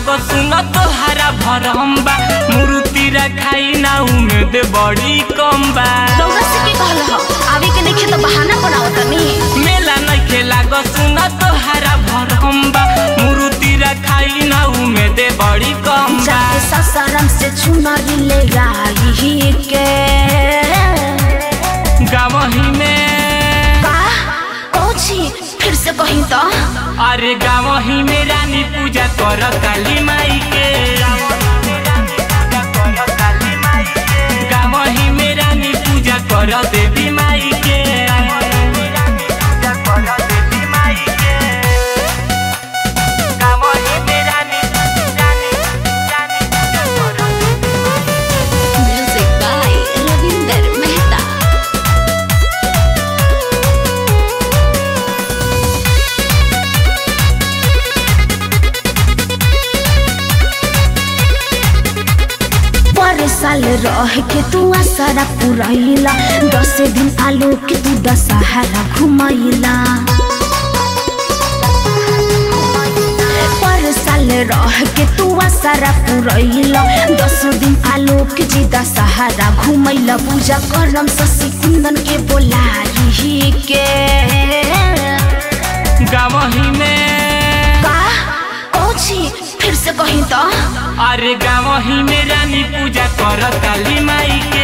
लागो सुन तोहरा भरम बा मूर्ति रखाई ना उम्मीद बड़ी कम बा रउरा से के कहल ह आवे के नइखे त बहाना बनावत तनी मेला नइखे लागो सुन तोहरा भरम बा मूर्ति रखाई ना उम्मीद बड़ी कम बा जाके ससरम से चुनरी ले आई के गावही में का कौची फिर से कहीं तो अरे गावही में रानी पूजा कर काली माई के गावही में रानी पूजा कर देवी माई के गावही में रानी रानी रानी पूजा कर म्यूजिक बाय रविंदर मेहता पर साल रह के तू आसारा पुरैला दस दिन आलो के तू दशहरा घुमैला पर साल रह के तू आसारा पुरैला दस दिन आलो के जी दशहरा घुमैला पूजा करम शशि कुंदन के बोलाई के गावही में का कौची फिर से कहीं तो अरे गावही में रानी पूजा कर काली माई के